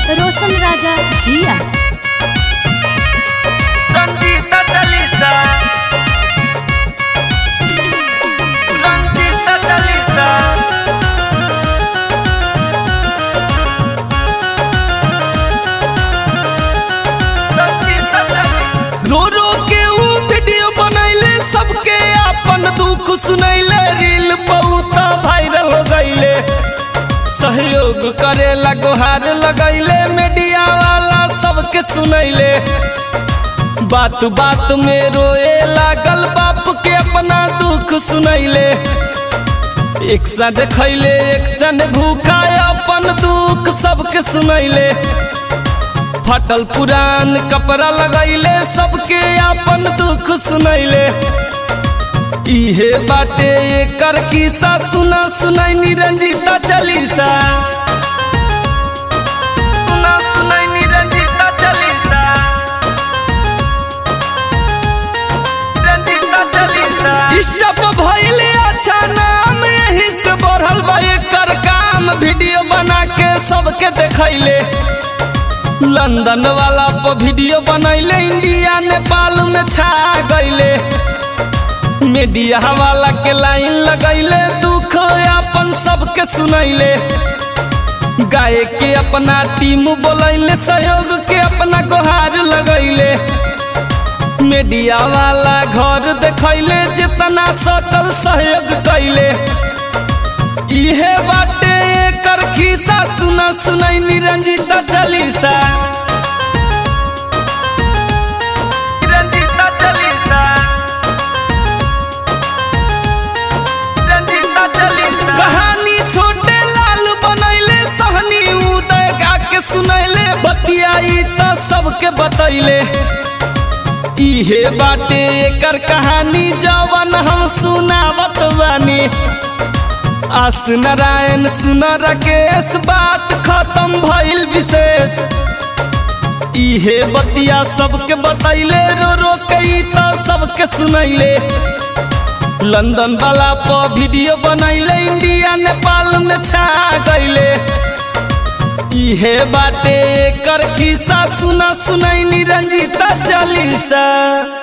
रोशन राजा जिया रंजीता चालीसा रंजीता चालीसा रंजीता चालीसा रो रो के ऊ वीडियो बनैले सबके अपन दुख सुनैले रील बहुत वायरल हो गईले सहयोग करेला गुहार लगैले मीडिया वाला सबके सुनैले बात बात में रोए लागल बाप के अपना दुख सुनैले एक साथ खैले एक जन भूखा अपन दुख सबके सुनैले फटल पुरान कपड़ा लगैले सबके अपन दुख सुनैले इहे बाटे एकर किस्सा सुना सुनैनी रंजीता चालीसा सुना सुनैनी रंजीता चालीसा रंजीता चालीसा स्टॉप भइले अच्छा नाम यही से बढ़ल बा एकर काम वीडियो बना के सबके देखैले लंदन वाला पर वीडियो बनैले इंडिया नेपाल में छा गईले मीडिया वाला के लाइन लगैले दुख अपन सबके सुनैले गाय के अपना टीम बोलैले सहयोग के अपना गुहार लगैले मीडिया वाला घर देखैले जितना सटल सहयोग कैले इहे बाटे एकर खिस्सा सुना सुनैनी रंजीता चालीसा रंजीता चालीसा रंजीता चालीसा कहानी छोटे लाल बनैले सहनी उदय गा के सुनैले बतियाई त सबके बतैले इहे बाटे एकर कहानी जवन हम सुनावत बानी आस नारायण सुन राकेश बात खत्म भइल विशेष इहे बतिया सबके बतैले रो रो कई त सबके सुनैले लंदन वाला पर वीडियो बनैले इंडिया नेपाल में छा गईले इहे बाटे एकर खिस्सा सुना सुनैनी रंजीता चालीसा